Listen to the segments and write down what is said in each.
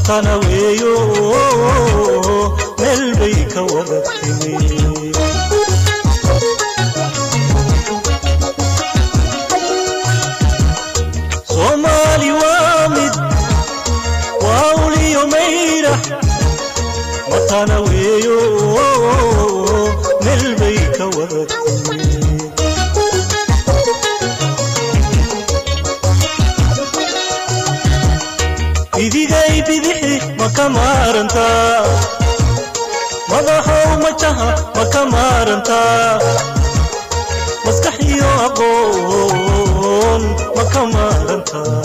matana weeyo meel bay ka wada timi soomaali waa mid waa uliyo mayra matana weeyo meel bay ka wada timi bidigay bidixi ma ka maarantaa madaxow majaha ma ka maarantaa maskax iyo aqoon ma ka maarantaa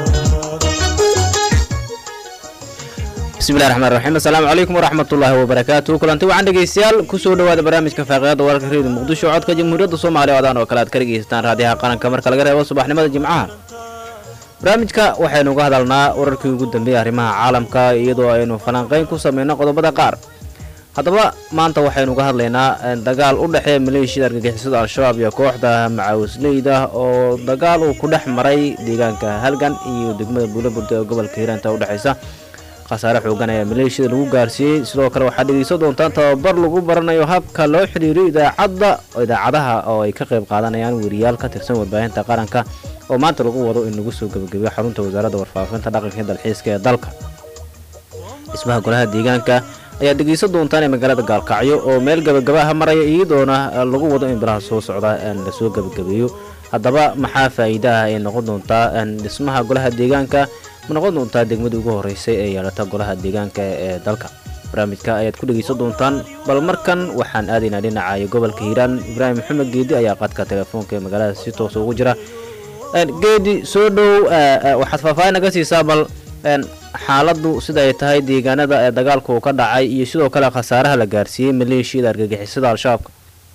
bismillahi raxmaan raxiim assalaamu calaykum waraxmatullaahi wabarakaatu kulanti waxaan dhegeystayaal kusoo dhawaada barnaamijka faaqiidada wararka reediyo muqdisho codka jamhuuriyadda soomaaliya oo adaan oo kale aad ka dhegeysataan raadiyaha qaranka marka laga reebo subaxnimada jimcaha barnaamijka waxaynu uga hadalnaa wararkii ugu dambeeyay arrimaha caalamka iyadoo aynu falanqayn ku sameyno qodobada qaar haddaba maanta waxaynu uga hadlaynaa dagaal u dhexeeya maleeshiyada argagixisada al-shabaab iyo kooxda macawisleyda oo dagaal uu ku dhex maray deegaanka halgan iyo degmada buulaburda ee gobolka hiiraanta udhexaysa khasaare xoogan ayaa maleeshiyada lagu gaarsiiyey sidoo kale waxaad dhegeysan doontaan tababar lagu baranayo habka loo xidhiiriyo idaacadda idaacadaha oo ay ka qayb qaadanayaan weriyaal ka tirsan warbaahinta qaranka oo maanta lagu wado in lagu soo gebagabeyo xarunta wasaaradda warfaafinta dhaqanka iyo dalxiiska ee dalka dhismaha golaha deegaanka ayaad dhegeysan doontaan ee magaalada gaalkacyo oo meel gebagabaha maraya iyadoona lagu wado in bilaha soo socda lasoo gebagabeeyo haddaba maxaa faa'iidaha ay noqon doontaa dhismaha golaha deegaanka ma noqon doontaa degmadii ugu horeysay ee yeelata golaha deegaanka ee dalka barnaamijka ayaad ku dhegeysan doontaan bal markan waxaan aadaynaa dhinaca gobolka hiiraan ibraahim maxamed geedi ayaa qaadka telefoonka ee magaalada si toosa ugu jira geedi soo dhow waxaad faahfaahin naga siisaa bal xaaladdu sida ay tahay deegaanada ee dagaalka uu ka dhacay iyo sidoo kale khasaaraha la gaarsiiyey maleeshiyada argagixisada al-shabaabka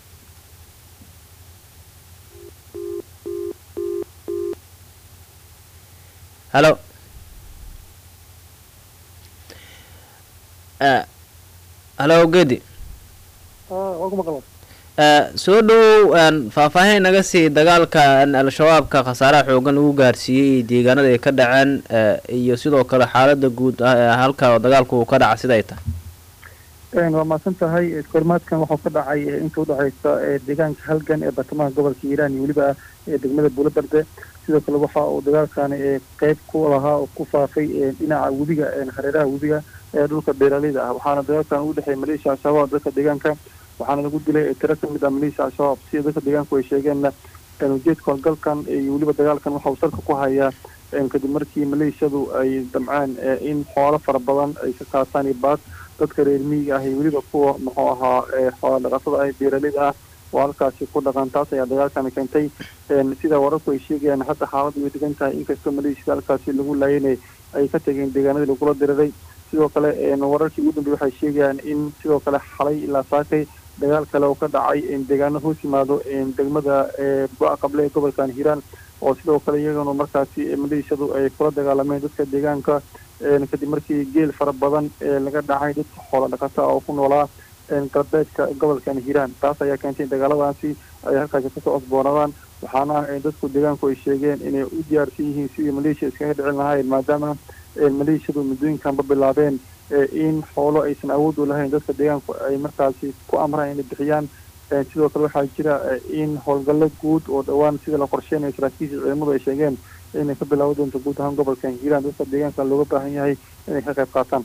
halo halo geedi soo dhow faahfaahin naga sii dagaalka al-shabaabka khasaaraha xoogan lagu gaarsiiyey deegaanada ay ka dhaceen iyo sidoo kale xaalada guud halka dagaalku uu ka dhaca siday tahay waa mahadsan tahay kormaadkan waxau ka dhacay inta udhexaysa deegaanka halgan ee bartamaha gobolka hiiraan iyo weliba degmada buulabarde sidoo kale waxa uu dagaalkani qeyb ku lahaa oo ku faafay dhinaca webiga hareeraha webiga ee dhulka beeraleyda ah waxaana dagaalkan ugu dhexeeya maleeshiya al-shabaab dadka deegaanka waxaana lagu dilay tiro ka mid ah maleeshiya al-shabaab sida dadka deegaanku ay sheegeenna ujeedka howlgalkan iyo weliba dagaalkan waxa uu salka ku hayaa kadib markii maleeshiyadu ay damcaan in xoolo fara badan ay ka qaataan iyo baad dadka reer miyiga ah iyo weliba kuwa muxuu ahaa xoola dhaqatada ah beeraleyda ah oo halkaasi ku dhaqan taas ayaa dagaalkani keentay sida wararku ay sheegayaan hadda xaaladdu way degan tahay inkastoo maleeshiyada halkaasi lagu laayana ay ka tegeen deegaanadii lagula diriray sidoo kale wararkii ugu dambey waxay sheegayaan in sidoo kale xalay ilaa saakay dagaal kale oo ka dhacay deegaano hoos yimaado degmada go-a qable ee gobolkan hiiraan oo sidoo kale iyagana markaasi maleeshiyadu ay kula dagaalameen dadka deegaanka kadib markii geel fara badan laga dhacay dadka xoola dhaqata oo ku noolaa galbeedka gobolkan hiiraan taas ayaa keentay dagaaladaasi ay halkaasi kasoo osboonaadaan waxaana dadku deegaanku ay sheegeen inay u diyaarsan yihiin sidii maleeshiya iskaga dhicin lahaayeen maadaama maleeshiyadu muddooyinkanba bilaabeen in xoolo aysan awood u lahayn dadka deegaanku ay markaasi ku amraan inay bixiyaan sidoo kale waxaa jira in howlgallo guud oo dhowaan sida la qorsheynayo saraakiisha ciidamadu ay sheegeen inay ka bilaawo doonto guud ahaan gobolkan hiiraan dadka deegaanka looga baahan yahay inay ka qayb qaataan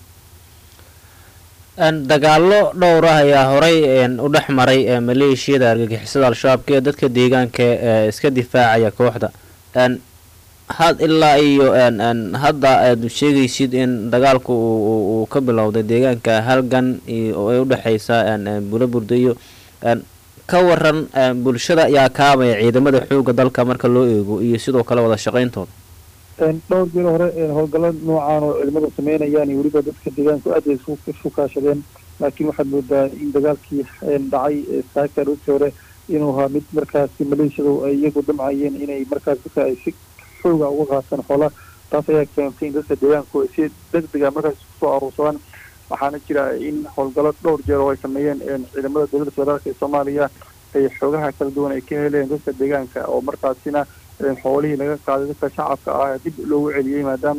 dagaallo dhowr ah ayaa horay u dhex maray maleeshiyada argagixisada al-shabaabka ee dadka deegaanka ee iska difaacaya kooxda had ilaa iyo hadda aad sheegaysid in dagaalku uu ka bilowday deegaanka halgan oo ay udhexaysa buulaburda iyo ka waran bulshada ayaa kaabaya ciidamada xooga dalka marka loo eego iyo sidoo kale wada shaqayntooda dhowr jir hore howlgalo noocaan oo ciidamadu sameynayaan iyo weliba dadka deegaanku aad ay isu kaashadeen laakiin waxaad moodaa in dagaalkii dhacay saaka runtii hore inuu ahaa mid markaasi maleeshiyadu ay iyagu damcayeen inay markaas dadka ay si xooga uga qaataan xoola taas ayaa keentay in dadka deegaanku ay si degdega markaas kusoo aruursadaan waxaana jira in howlgalo dhowr jeer oo ay sameeyeen ciidamada dowladda federaalka ee soomaaliya ay xoogaha kala duwan ay ka heleen dadka deegaanka oo markaasina xoolihii laga qaaday dadka shacabka ah dib loogu celiyey maadaama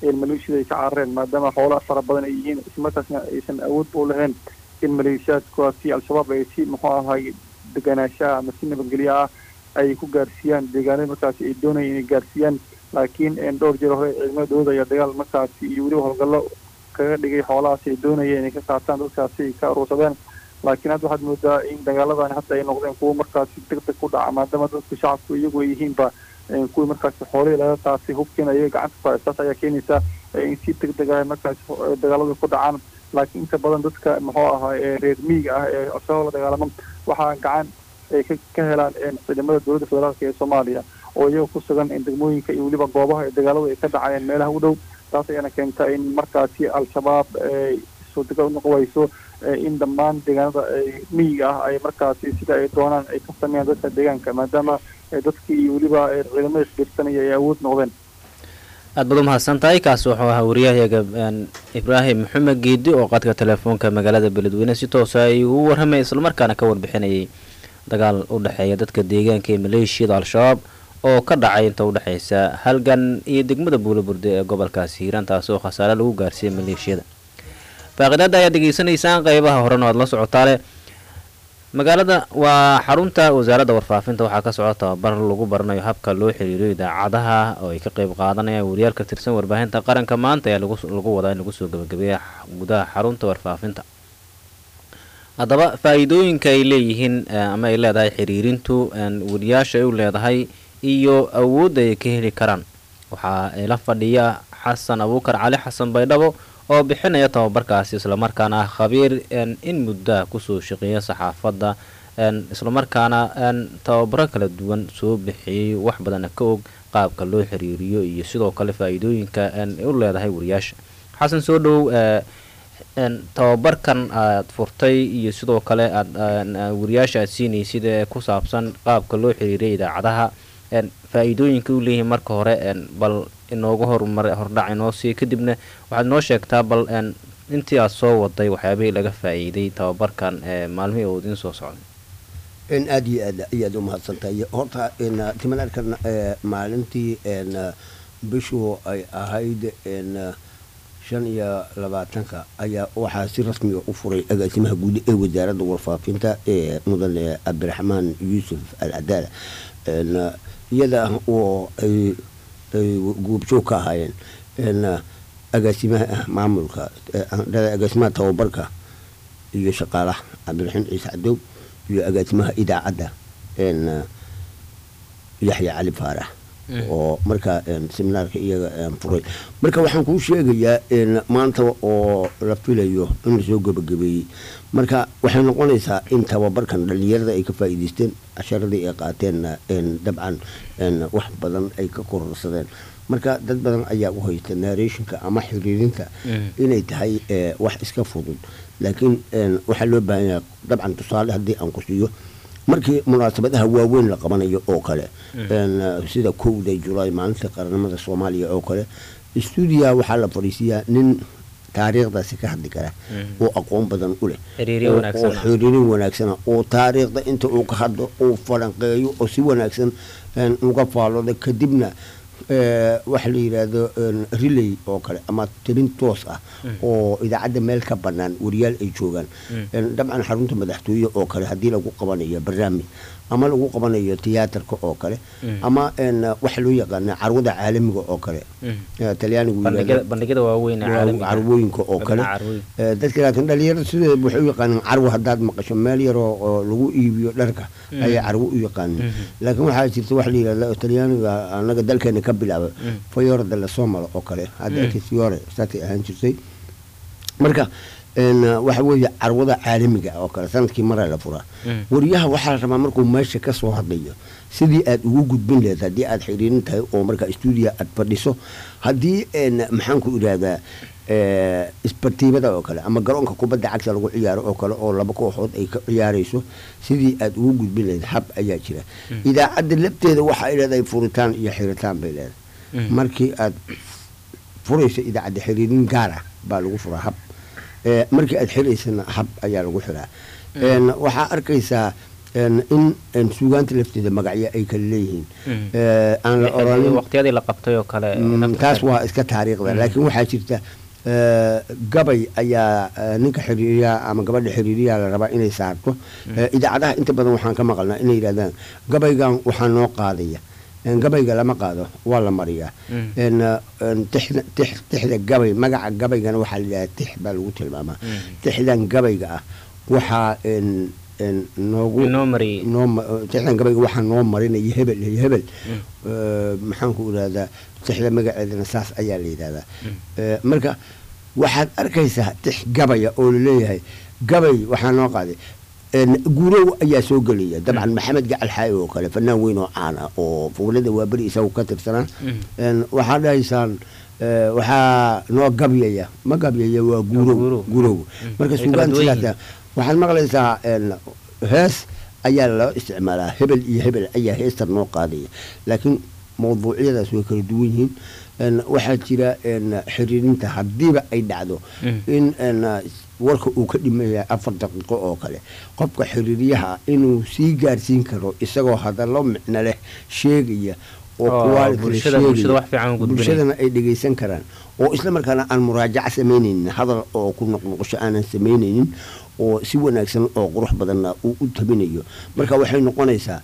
maleeshiyada ay ka carareen maadaama xoolaha fara badan ay yihiin islamarkaasna aysan awood u lahayn in maleeshiyaadkaasi al-shabaab ay si muxuu ahay deganaanshaha ama si nabadgelyo ah ay ku gaarsiiyaan deegaanada markaasi ay doonayeen inay gaarsiiyaan laakiin dhowr jeer hore ciidamada dowladda ayaa dagaal markaasi iyo weliba howlgallo kaga dhigay xoolahaasi ay doonayeen inay ka qaataan dadkaasi ay ka aruursadeen laakiin hadda waxaad moodaa in dagaaladan hadda ay noqdeen kuwo markaasi deg deg ku dhaca maadaama dadka shacabku iyagu ay yihiinba kuwii markaasi xoolihii laga qaatay hubkiina ayaga gacanta ku haystaas ayaa keenaysa in si deg deg ah markaasi dagaaladu ku dhacaan laakiin inta badan dadka muxuu ahaa ee reer miyiga ah ee al-shabaab la dagaalamo waxaa gacan ay ka helaan ciidamada dowladda federaalk ee soomaaliya oo iyaga ku sugan degmooyinka iyo weliba goobaha ee dagaaladu ay ka dhacayeen meelaha u dhow taas ayaana keenta in markaasi al-shabaab suurtagal unoqon wayso in dhammaan deegaanada miyiga ah ay markaasi sida ay doonaan ay ka sameeyaan dadka deegaanka maadaama dadkii iyo weliba ciidamada isbiirsanaya ay awood noqdeen aad baad u mahadsan tahay kaasi wuxuu ahaa wariyahayaga ibraahim maxamed geedi oo qadka telefoonka magaalada beledweyne si toosa ay ugu warramaya islamarkaana ka warbixinayay dagaal u dhexeeya dadka deegaanka ee maleeshiyada al-shabaab oo ka dhacay inta udhexaysa halgan iyo degmada buulaburde ee gobolkaasi hiiraan taasi oo khasaare lagu gaarsiiyay maleeshiyada faaqidaada ayaad degeysanaysaan qeybaha horena waad la socotaale magaalada waa xarunta wasaaradda warfaafinta waxaa ka socda tababar lagu baranayo habka loo xiriiriyo idaacadaha oo ay ka qeyb qaadanayaan wariyaal ka tirsan warbaahinta qaranka maanta ayaa lagu wadaa in lagu soo gabagabeeya gudaha xarunta warfaafinta haddaba faa-iidooyinka ay leeyihiin ama ay leedahay xiriirintu wariyaasha ay u leedahay iyo awoodda ay ka heli karaan waxaa la fadhiya xasan abuukar cali xasan baydhabo oo bixinaya tababarkaasi islamarkaana ah khabiir in muddaa kusoo shaqeeya saxaafadda islamarkaana tababaro kala duwan soo bixiyey wax badana ka og qaabka loo xiriiriyo iyo sidoo kale faa-iidooyinka ay u leedahay wariyaasha xasan soo dhowow tababarkan aad furtay iyo sidoo kale aad wariyaasha aad siinaysid ee ku saabsan qaabka loo xiriiriya idaacadaha faa-iidooyinka u leeyihiin marka hore bal inoogu horumar hordhac inoo sii kadibna waxaad noo sheegtaa bal intii aad soo waday waxyaabihii laga faa-iiday tababarkan maalmihii oo idiin soo socday in aada iyo aad ayaad u mahadsantahay horta timanarkan maalintii bishu ay ahayd shan iyo labaatanka ayaa waxaa si rasmiga u furay agaasimaha guud ee wasaaradda warfaafinta ee mudane cabdiraxmaan yuusuf al cadaala iyada oo ay guubjoog ka ahaayeen agaasimaha maamulka agaasimaha tababarka iyo shaqaalaha cabdiraxiim ciise cadow iyo agaasimaha idaacadda yaxya cali faarax oo markaa seminaarka iyaga furay marka waxaan kuu sheegayaa maanta oo la filayo in lasoo gebagabeeyey marka waxay noqonaysaa in tababarkan dhalinyarada ay ka faa'iidaysteen casharadii ay qaateenna dabcan wax badan ay ka kororsadeen marka dad badan ayaa u haysta narrationka ama xiriirinta inay tahay wax iska fudud laakiin waxaa loo baahan yahay dabcan tusaale haddii aan ku siiyo markii munaasabadaha waaweyn la qabanayo oo kale sida kowda julaay maalinta qaranimada soomaaliya oo kale stuudiya waxaa la fadhiisiyaa nin taariikhdaasi ka hadli kara oo aqoon badan u leh oo xiriirin wanaagsana oo taariikhda inta uu ka hadlo uu falanqeeyo oo si wanaagsan uga faallooda kadibna waxa la yidhaahdo relay oo kale ama tabin toos ah oo idaacadda meel ka bannaan wariyaal ay joogaan dabcan xarunta madaxtooye oo kale haddii lagu qabanayo barnaamij ama lagu qabanayo tiyaatarka oo kale ama waxa loo yaqaana carwada caalamiga oo kale talyaanigu carwooyinka oo kale dadka laakiin dhalinyarada sideeda waxay u yaqaaneen carwo haddaad maqasho meel yaroo oo lagu iibiyo dharka ayaa carwo u yaqaaneen laakiin waxaa jirta waxa la yidhahda talyaaniga anaga dalkeena ka bilaaba fayora de la somalo oo kale hadda fiore saasay ahaan jirtay marka waxa weeye carwada caalamiga oo kale sanadkii maraa la furaa wariyaha waxaa la rabaa markuu meesha ka soo hadlayo sidii aad ugu gudbin lehed haddii aad xiriirin tahay oo marka stuudiya aad fadhiso haddii maxaan ku idhaahdaa isbartiibada oo kale ama garoonka kubadda cagta lagu ciyaaro oo kale oo laba kooxood ay ka ciyaarayso sidii aad ugu gudbin lahayd hab ayaa jira idaacadda lafteeda waxa ay leedahay furitaan iyo xiritaan bay leedahay markii aad furayso idaacadda xiriirin gaar ah baa lagu furaa hab markii aad xiraysana hab ayaa lagu xiraa waxaa arkaysaa een, in een, suugaanta lafteeda magacyo ay kala leeyihiin Mm. Eh, aan la oranin waqtiyadii la qabtay oo kale Mm, nafta taas kale. waa iska taariikhda laakiin waxaa jirta eh, gabay ayaa eh, ninka xiriiriyaha ama gabadha xiriiriyaha la rabaa inay saarto Eh, idaacadaha inta badan waxaan ka maqalnaa inay yidhahdaan gabaygan waxaa noo qaadaya En, gabayga lama qaado waa la mariyaa Mm. En, eh, en, tixda tix- tixda gabay magaca gabaygana waxaa la yidhahdaa tix baa lagu tilmaamaa Mm. tixdan gabayga ah waxaa en, en, noogu inoo mariyey noo ma- tixdan gabayga waxaa noo marinaya hebel iyo hebel Eh, maxaan ku idhahdaa tixda magaceedana saas ayaa la yidhahdaa Eh, marka waxaad arkaysaa tix gabaya oo laleeyahay gabay waxaa noo qaaday En, guurow ayaa soo gelaya dabcan maxamed gacal xaayo oo kale fanaan weyn oo caan ah oo fuulada waaberi isagu ka tirsanaa En, waxaa dhahaysaan eh, waxaa noo gabyaya ma gabyaya waa guurow guurow. guurow Mm. marka Ay kala suugaan duwan sidaas waxaad maqlaysaa en, hees ayaa loo isticmaalaa hebel iyo hebel ayaa heestan noo qaadaya laakiin mawduucyadaas way kala duwan yihiin En, waxaa jira en, xiriirinta haddiiba ay dhacdo Mm. in en, warka uu ka dhimaya afar daqiiqo oo kale qofka xiriiryaha inuu sii gaarsiin karo isagoo hadallo micno leh sheegaya oo Oo, quality leh bulshada- sheegaya, bulshada wax fiican u gudbinaya. bulshadana ay dhegaysan karaan oo isla markaana aan muraajaco samaynaynin hadal oo ku noqnoqosho aanan samaynaynin oo si wanaagsan oo qurux badanna uu u tabinayo marka waxay noqonaysaa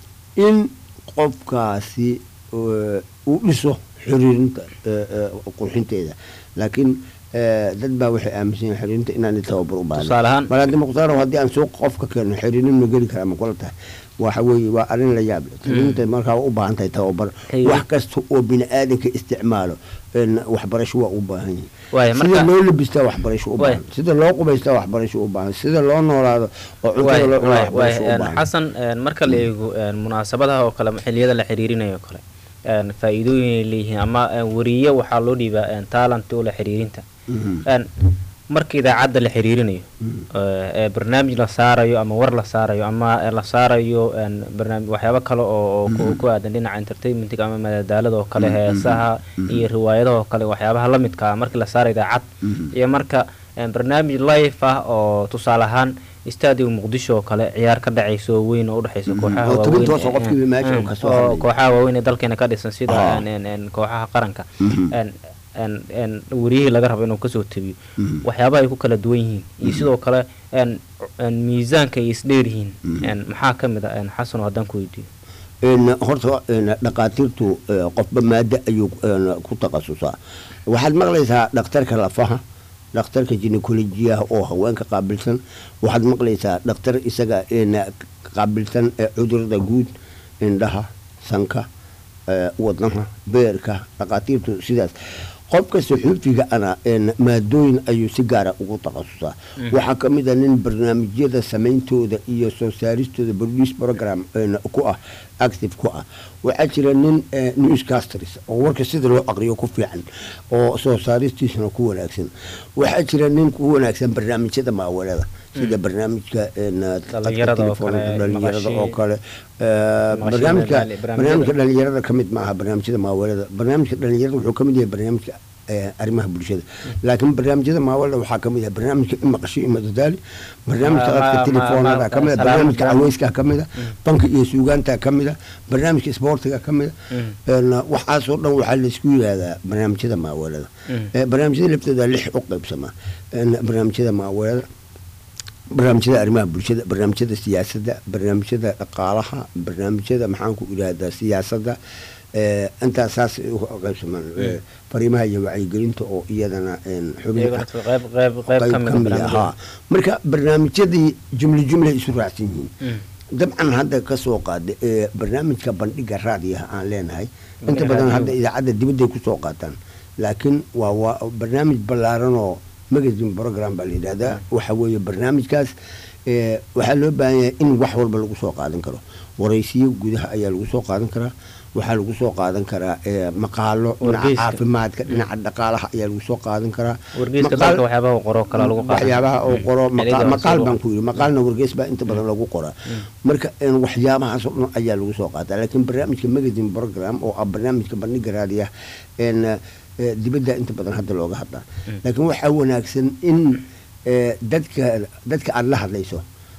in qofkaasi eh, uu dhiso xiriirinta eh, eh, qurxinteeda laakiin eh, dad baa waxay aaminsan yihiin xiriirinta inaanay tababar u baahan Tusaale ahaan? malaadi mukhtaaro haddii aan suuq qofka keeno xiriirin ma geli karaa ma kula tahay waxa weeye waa arrin la yaab leh xiriirinta markaa u baahan tahay tababar Aywa. wax kasta oo bini aadanka isticmaalo en, waxbarasho waa u baahan yihin Waaya, sida marka- loo labistaa waxbarasho u Waaya. baahan sida loo qubaystaa waxbarasho u baahan sida loo noolaado oo cuntada loo cunaa waxbarasho u baahan xasan een, marka la eego een, munaasabadaha oo kale xiliyada la xiriirinayo oo kale een, faa'iidooyin ay leeyihiin ama een, wariye waxaa loo dhiibaa een, talent oo la xiriirinta Mhm. Een, marka idaacadda la xiriirinayo ee, ee barnaamij la saarayo ama war la saarayo ama ee, la saarayo een, barnaamij waxyaabo kale oo oo ku- ku aadan dhinaca entertainmentiga ama madadaalada oo kale heesaha iyo riwaayadaha oo kale waxyaabaha la midka ah markii la saarayo idaacad iyo marka een, barnaamij live ah oo tusaale ahaan stadium muqdisho oo kale ciyaar ka dhacayso oo weyn oo udhexaysa kooxaha oo waaweyn tobantoos oo ee- qofkiiba meesha uu mm, kasoo oo hadlayo. kooxaha waaweyn ee dalkeena ka dhisan sida Ah. een, een, een, kooxaha qaranka Mhm. een, een, een, wariyihii laga rabo inuu kasoo tabiyo Mhm. waxyaabaha ay ku kala duwan yihiin iyo sidoo kale een, een, miisaanka ay isdheer yihiin Mhm. een, maxaa ka mid ah een, xasan oo haddaan ku weydiiyo En, horta en, dhaqaatiirtu eh, qofba maado ayuu en, ku takhasusaa waxaad maqlaysaa dhakhtarka lafaha dhakhtarka ginekolojiyaha oo haweenka qaabilsan waxaad maqlaysaa dhakhtar isaga en, qaabilsan eh, cudurada guud indhaha sanka eh, wadnaha beerka dhaqaatiirtu sidaas qofka suxuufiga ana en, maadooyin ayuu si gaara ugu takhasusaa waxaa ka mid a nin barnaamijyada sameyntooda iyo soo saaristooda produce program en, ku ah active ku ah waxaa jira nin eh, newscasters oo warka sida loo aqriyo ku fiican oo soo saaristiisana ku wanaagsan waxaa jira nin ku wanaagsan barnaamijyada maawalada sida barnaamijka en, khadka Dhalinyarada oo telefoonka, kale, dhalinyarada oo maqashii- kale Eh, maqashii barnaamijka madadaali- barnaamijyada. barnaamijka dhalinyarada ka mid maaha barnaamijyada maawalada barnaamijka dhalinyarada wuxuu ka mid yahay barnaamijka eh, arrimaha bulshada laakiin barnaamijyada maawalada waxaa ka mid ah barnaamijka imaqasho iyo madadaali barnaamijka Ma- dadka ma- telefoonada ma- ka mid ah salaam barnaamijka salaam. caweyska ka mid ah banka iyo suugaanta ka mid ah barnaamijka isboortiga ka mid Mm. ah En, waxaasoo dhan waxaa laisku yidhaahdaa barnaamijyada maawalada Mm. Eh, barnaamijyada laftooda lix u qaybsamaa En, barnaamijyada maawalada barnaamijyada arrimaha bulshada barnaamijyada siyaasadda barnaamijyada dhaqaalaha barnaamijyada maxaan ku idhaahdaa siyaasadda eh, intaas saas ay u qaybsamaan Eh, fariimaha iyo wacyigelinta oo iyadana en, xubin iyagana ah. qayb qayb qayb ka mid ah ah, barnaamijyada. haa. marka barnaamijyadii jumle jumle isu raacsan yihiin Mm. dabcan hadda ka soo qaada ee barnaamijka bandhiga raadiyaha aan leenahay inta Bandhiga badan raadiyo. hadda idaacadda dibadday kusoo qaataan laakiin waa waa barnaamij ballaaran oo magazine program baa la yidhahdaa waxa weeye barnaamijkaas ee, waxaa loo baahan yahay in wax walba lagu soo qaadan karo waraysiyo gudaha ayaa lagu soo qaadan karaa waxaa lagu soo qaadan karaa ee, maqaalo dhinaca Wargeyska. caafimaadka dhinaca dhaqaalaha ayaa lagu soo qaadan karaa wargeyska Maqaal- dalka waxyaabaha uu qoro kale lagu qaadan waxyaabaha uu qoro Mm. maqa- Xiliga maqaal hoose baan loo- ku yidhi maqaalna wargeys baa inta badan lagu qoraa marka een, waxyaabahaas oo dhan ayaa lagu soo qaataa laakiin barnaamijka magazine program oo ah barnaamijka bandhiga raadiya een, eh, dibadda inta badan hadda looga hadlaa laakiin waxaa wanaagsan in eh, dadka dadka aada la hadlayso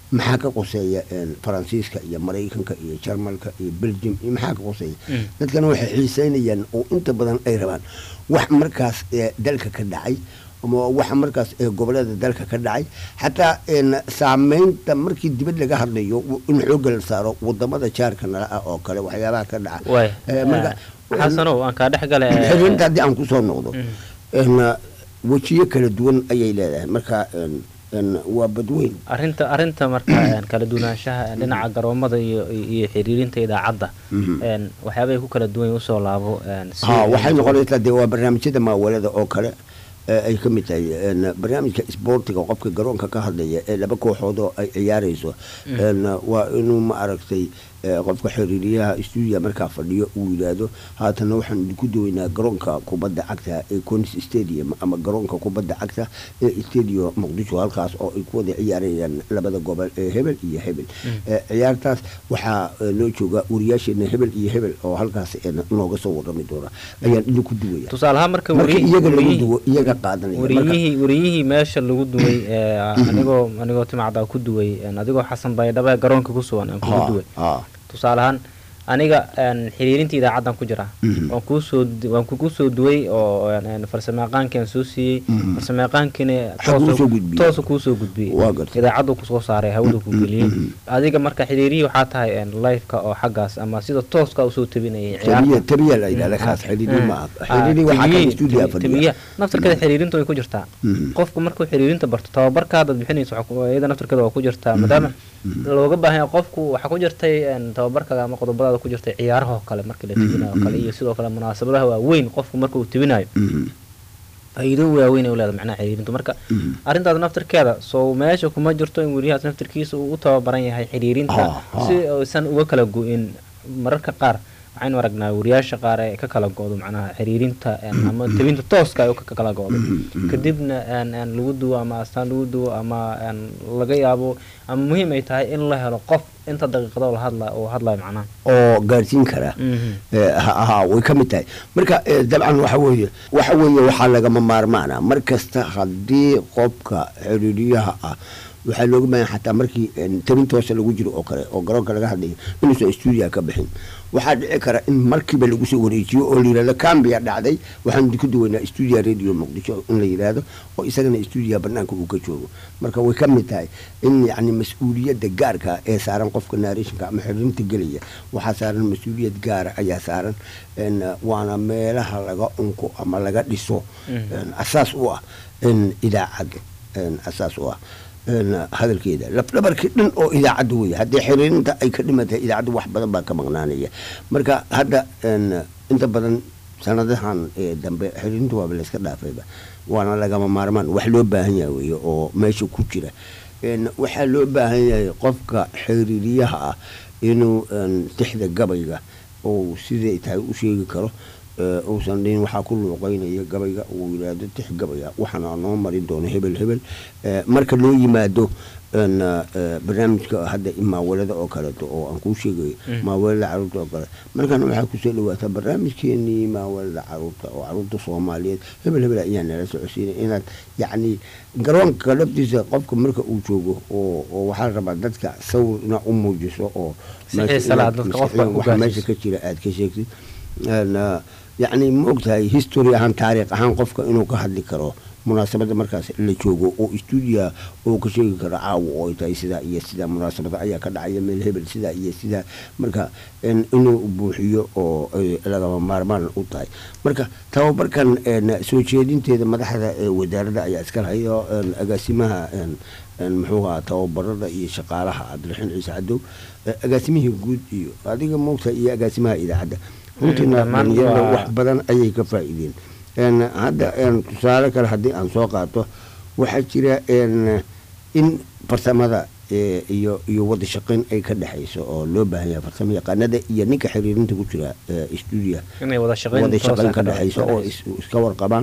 maxaa ka qoseeya een, faransiiska iyo maraykanka iyo jarmalka iyo belgium iyo maxaa ka qoseeya Mm. dadkana waxay xiiseynayaan oo inta badan ay rabaan wax markaas ee dalka ka dhacay ama waxa markaas ee gobolada dalka ka dhacay xataa een, saameynta markii dibad laga hadlayo w- in xoogga la saaro wadamada jaarka nala ah oo kale waxyaabaha ka dhaca waay Eh, marka xasanow aan kaa dhex gale eh, xiriirinta haddii aan kusoo noqdo Mm. een, wejiyo kala duwan ayay leedahay marka een, een, waa badweyn arrinta arrinta marka een, kala duwanaanshaha een, dhinaca garoomada iyo iyo xiriirinta idaacadda Mhm. een, waxyaabahay ku kala duwan yihiin usoo laabo een, si- ha waxay noqonaysaa dee waa barnaamijyada maawalada oo kale ee ay ka mid tahay een, barnaamijka isboortiga qofka garoonka ka hadlaya ee laba kooxood oo ay ciyaarayso een, waa inuu ma aragtay ee, qofka xiriiriyaha stuudiya markaa fadhiyo uu yidhaahdo haatana waxaan idinku duwaynaa garoonka kubadda cagta ee conis stadium ama garoonka kubadda cagta ee stadium muqdisho halkaas oo ay ku wada ciyaarayaan labada gobol ee hebel iyo hebel Ee, ciyaartaas waxaa ee, loo joogaa wariyaasheena hebel iyo hebel oo halkaas ee, nooga soo warrami doona ayaan idinku duwaya tusaale ahaan marka marka wariy- iyaga lagu wariyihii- duwo iyaga qaadanaya marka wariyihii wariyihii meesha lagu duway ee, anigoo anigoo timacdaa ku duway een, adigoo xasan baydhaba garoonka ku sugan aan kugu ha duway ha tusaale ahaan aniga een, xiriirinta idaacaddan ku jira Mhm. waan kuusoo du- waan kugu soo duway oo een, een, farsamayaqaankian soo siiyey Mhm. farsamayaqaankiina Waxaa kuu soo gudbiyey. toosu kuusoo gudbiyey Waa gartay. idaacaddu kusoo saaray hawadu ku geliyey Mhm. adiga marka xiriirihii waxaa tahay een, live-ka oo xaggaas ama sida tooska usoo tabinayay tabiya ciyaarta tabiya la yidhahda kaas xiriiri ma aha xiriiri waxaa kan stuudiya fadhiya naftarkeeda xiriirinta way ku jirtaa Mhm. qofku markuu xiriirinta barto tababarka haddaad bixinayso waxaa ku- iyada naftarkeeda waa ku jirtaa maadaama looga baahan yahay qofku waxaa ku jirtay een, tababarkaga ama qodobadaada ku jirtay ciyaaraha oo kale markii la tibinayo oo kale iyo sidoo kale munaasabadaha waaweyn qofku marka uu tibinayo Mhm. faa'iido waaweyn ay u leedahay macnaha xiriirintu marka Mhm. arrintaas naftarkeeda soo meesha kuma jirto in weriyahaas naftarkiisa uu u tababaran yahay xiriirinta Ah, ah. si uusan uga kala go-in mararka qaar waxaynu aragnaa wariyaasha qaar ee ka kala go-do macnaha xiriirinta een, ama tebinta tooska ay ka kala go-do kadibna een, een, lagu duwo ama astaan lagu duwo ama een, laga yaabo ama muhiim ay tahay in la helo qof inta daqiiqado la hadla uu hadlayo macnaha oo gaarsiin kara Mhm. Eh, ha ha, way ka mid tahay marka eh, dabcan waxa weeye waxa weeye waxaa lagama maarmaana mar kasta haddii qofka xiriiriyaha ah waxaa looga baahan xataa markii een, tabin toosa lagu jiro oo kale oo garoonka laga hadlayo inuusan stuudiya ka bixin waxaa dhici kara in markiiba lagu soo wareejiyo oo la yidhahdo cambiya dhacday waxaan idinku duwaynaa stuudiya radio muqdisho in la yidhaahdo oo isagana stuudiya banaanka uu ka joogo marka way ka mid tahay in yacni mas-uuliyadda gaarka ee saaran qofka narrationka ama xiriirinta gelaya waxaa saaran mas-uuliyad gaara ayaa saaran een, waana meelaha laga unko ama laga dhiso Mhm. een, asaas u ah in idaacad een, asaas u ah een, hadalkeeda lafdhabarkii dhan oo idaacadda wey haddii xiriirinta ay ka dhimatay idaacadda wax badan baa ka maqnaanaya marka hadda een, inta badan sanadahan ee dambe xiriirinta waaba layska dhaafayba waana lagama maarmaan wax loo baahan yahay wey oo meesha ku jira een, waxaa loo baahan yahay qofka xiriiriyaha ah inuu een, tixda gabayga oo siday tahay u sheegi karo ee, uusan dhihin waxaa ku luuqeynaya gabayga uu yidhaahdo tix gabaya waxaana noo mari doono hebel hebel Ee, marka loo yimaado een, ee, barnaamijka hadda maawalada oo kaleeto oo aan kuu sheegayo Mm. maawalada caruurta oo kale markana waxaa kusoo dhawaataa barnaamijkeenii maawalada caruurta oo caruurta soomaaliyeed hebel hebel ayaa nala socodsiinay inaad yacni garoonka laftiisa qofka marka uu joogo oo oo waxaa la rabaa dadka sawir ina u muujiso oo Si meesha xiisa leh inaad dadka qofka maskaxiyan u waxa meesha gaarsiiso. ka jira aad ka sheegtid Een, ah, yacni ma ogtahay history ahaan taariikh ahaan qofka inuu ka hadli karo munaasabada markaas la joogo oo stuudiya uu ka sheegi karo caawa oo ay tahay sidaa iyo sidaa munaasabada ayaa ka dhacaya meel hebel sidaa iyo sidaa marka een, inuu buuxiyo oo ay lagama maarmaan u tahay marka tababarkan een, soo jeedinteeda madaxda ee wasaaradda ayaa iska lahayo een, agaasimaha een, een, muxuu ahaa tababarada iyo shaqaalaha cabdiraxiin ciise cadow eh, agaasimihii guud iyo adiga moogta iyo agaasimaha idaacadda runtiina dhammaan dhalinyarada waa- wax badan ayay ka faa'iideen een, hadda een, tusaale kale haddii aan soo qaato waxaa jira een, in farsamada ee, iyo iyo wada shaqayn ay ka dhexayso oo loo baahan yahay farsamo yaqaanada iyo ninka xiriirinta ku jira stuudiya inay wada shaqayn wada toosa shaqayn ka dha- dhexayso ka oo dhexayso. is- iska warqabaan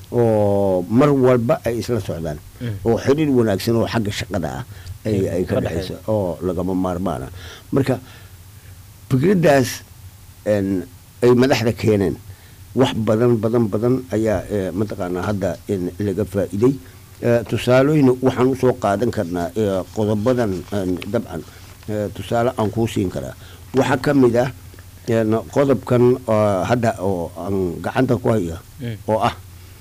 oo mar walba ay isla socdaan Mm. oo xiriir wanaagsan oo xagga shaqada ah ay Ay ay ka ka dhexayso dhexayso. oo lagama maarmaana marka fikraddaas een, ay madaxda keeneen wax badan badan badan ayaa eh, mataqaanaa hadda in laga faa'iiday Eh, tusaalooyin waxaan usoo qaadan karnaa eh, qodobadan een, dabcan eh, tusaale aan kuu siin karaa waxaa ka mid ah een, qodobkan oo hadda oo aan gacanta ku haya Mm. oo ah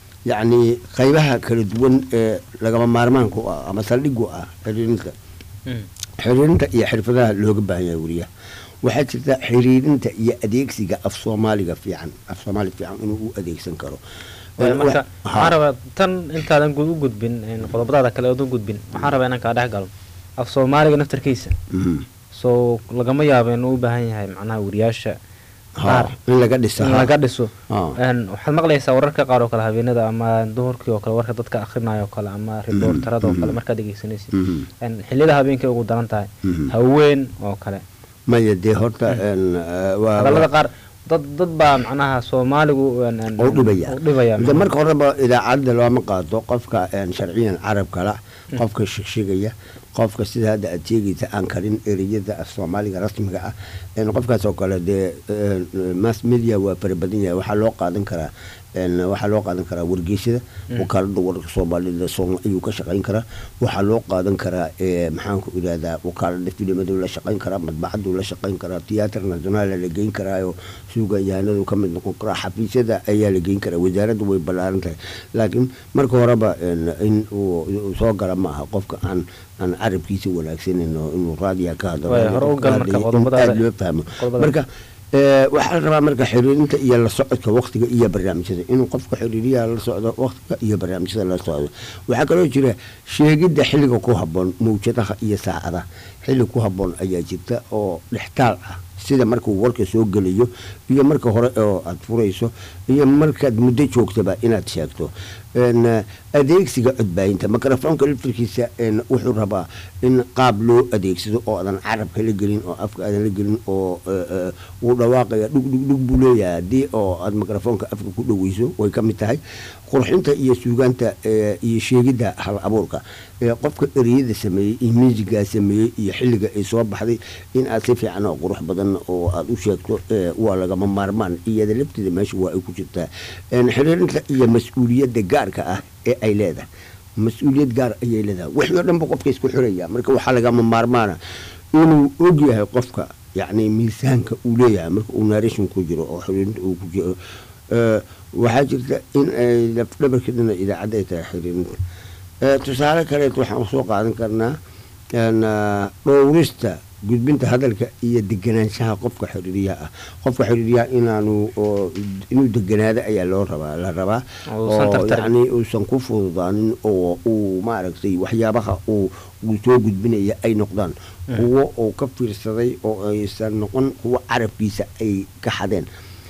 yacni qaybaha kala duwan ee lagama maarmaanka u ah ama saldhigu ah xiriirinta xiriirinta iyo xirfadaha looga baahan yahay weriyaha waxaa jirta xiriirinta iyo adeegsiga af soomaaliga fiican af soomaali fiican inuu u adeegsan karo Eh, marka wa- waxaan ha. rabaa tan intaadan gu- u gudbin een, qodobadaada kale ood u gudbin waxaan rabaa inaan kaa dhex galo af soomaaliga naftarkiisa Mhm. soo lagama yaabo inuu u baahan yahay macnaha weriyaasha Ha, qaar in laga dhisa in ha. laga dhiso Ha. Een, waxaad maqlaysaa wararka qaar oo kale habeenada ama duhurkii oo kale warka dadka akhrinayo oo kale ama riboortarada oo kale markaad dhegeysanaysid Mhm. Een, xilliyada habeenkay ugu daran tahay Mhm. haween oo kale maya dee horta een, eh, waa- hadallada qaar dad dad baa macnaha soomaaligu een, een, u dhibaya u dhibaya De marka horeba idaacadda looma qaado qofka een, sharciyan carabka la qofka shigshigaya qofka sida hadda aad sheegaysa aan karin ereyada af soomaaliga rasmiga ah een, qofkaas oo kale dee een, mass media waa fara badan yahay waxaa loo qaadan karaa een, waxaa loo qaadan karaa wargeysyada wakaalada wararka soomaalida soom ayuu ka shaqayn karaa waxaa loo qaadan karaa ee, maxaan ku idhahdaa wakaalada filimadu la shaqayn karaa madbacadu la shaqayn karaa tiyaatar nasionaal la geyn karaayo suugayahanadu ka mid noqon karaa xafiisyada ayaa la geyn karaa wasaaraddu way ballaaran tahay laakiin marka horeba een, in uu uu soo gala ma aha qofka aan aan carabkiisa wanaagsanin oo inuu raadiya ka hadlo Waay, raadiyo hore u gal ka marka hadlayo, in qodobadaada- aad loo fahmo qodobada- marka ee, waxaa la rabaa marka xiriirinta iyo la socodka waktiga iyo barnaamijyada inuu qofka xiriiriyaha la socdo waktiga iyo barnaamijyada la socdo waxaa kaloo jira sheegidda xilliga ku habboon mawjadaha iyo saacadaha xilli ku habboon ayaa jirta oo dhextaal ah sida markuu warka soo gelayo iyo marka hore oo aad furayso iyo markaad muddo joogtaba inaad sheegto een, eh, adeegsiga codbaahinta mikrofoonka laftirkiisa een, wuxuu rabaa in qaab loo adeegsado oo aadan carabka la gelin oo afka aadan la gelin oo eh, eh, uu dhawaaqaya dhug dhug dhug buu leeyahay haddii oo aad mikrofoonka afka ku dhoweyso way ka mid tahay qurxinta iyo suugaanta eh, iyo sheegidda hal abuurka ee qofka ereyada sameeyey iyo muusigaa sameeyey iyo xilliga ay soo baxday in aad si fiican oo qurux badan oo aad u sheegto ee, waa lagama maarmaan iyada lafteeda meesha waa ay ku jirtaa Een, xiriirinta iyo mas-uuliyadda gaarka ah ee ay leedahay mas-uuliyad gaar ayay leedahay wixii oo dhanba qofka isku xiraya marka waxaa lagama maarmaana inuu og yahay qofka yacni miisaanka uu leeyahay marka uu narration ku jiro oo xiriirinta uu ku jiro Ee, waxaa jirta in ay lafdhabarkeedana idaacadda ay tahay xiriirinta Ee, tusaale kaleet waxaan soo qaadan karnaa een, ah, dhowrista gudbinta hadalka iyo deganaanshaha qofka xiriiriyaha ah qofka xiriiriyaha inaanu oo inuu deganaado ayaa loo rabaa la rabaa Uusan oo tartarin. yacni uusan ku fududaanin oo uu maaragtay waxyaabaha uu uu soo gudbinaya ay noqdaan kuwo uu ka fiirsaday oo aysan noqon kuwo carabkiisa ay ka xadeen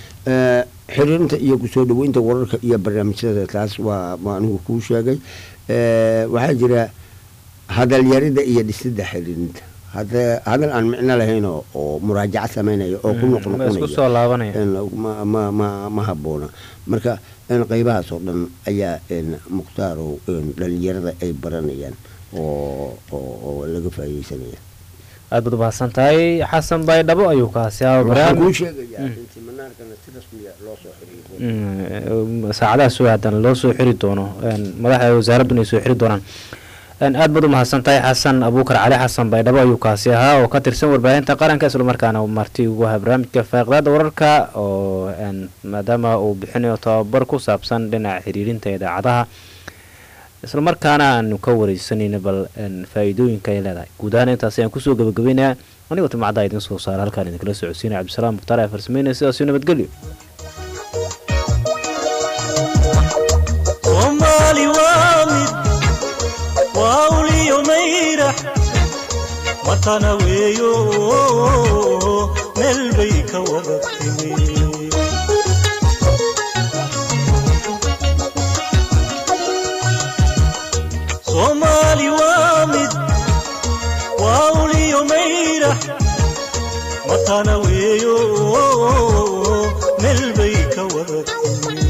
Ee, xiriirinta iyo kusoo dhaweynta wararka iyo barnaamijyada taas waa waa anigu kuu sheegay Ee, waxaa jira hadalyarida iyo dhisidda xiriirinta hada hadal aan micno lahayn oo oo muraajaco samaynaya oo ku ma isku noqnoqonaya soo laabanaya een, ma ma ma ma habboona marka een, qaybahaas oo dhan ayaa een, mukhtaaro een, dhalinyarada ay baranayaan oo oo oo laga faa'iideysanaya aad baad umahadsan tahay xasan baydhabo ayuu kaasi ahaa waxaan kuu barnaamij sheegayaa in siminaarkana si rasmiya loo soo xiriiro Mm, saacadaha soo aadan loo soo xiri doono een, madaxda wasaaradduna ay soo xiri doonaan Een, aad baad umahadsan tahay xasan abuukar cali xasan baydhabo ayuu kaasi ahaa oo ka tirsan warbaahinta qaranka islamarkaana marti ugu ahaa barnaamijka faaqidaada wararka oo een, maadaama uu bixinayo tababar ku saabsan dhinaca xiriirinta idaacadaha islamarkaana aanu ka wareysanayna bal een, faa'iidooyinka ay leedahay guud ahaan intaas ayaan kusoo gabagabeynaya anigoo timacadda idin soo saara halkaan idinkala socodsiinaya cabdisalaam mukhtaar ee farsameynaya sidaasio nabadgelyo soomaali waa mid waa uliyo mayrax matana weeyo meel bay ka wada timi soomaali waa mid waa uliyo mayrax matana weeyo meel bay ka wada timi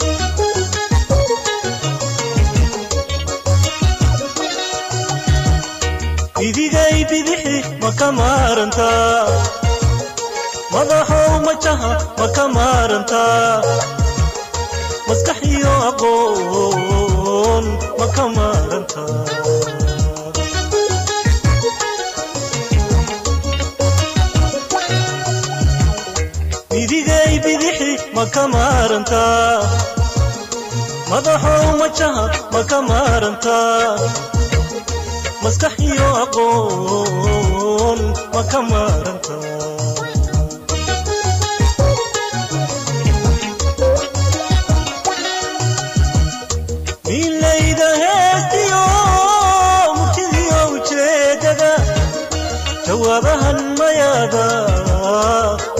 idigay bidixi ma ka maarantaa madaxow majaha ma ka maarantaa maskax iyo aqoon aqoon ma ka maarantaa midigay bidixi ma ka maarantaa madaxow majaha ma ka maarantaa maskax iyo aqoon ma ka maarantaa milayda heestiyo murtidiyo ujeedada jawaabahan mayaada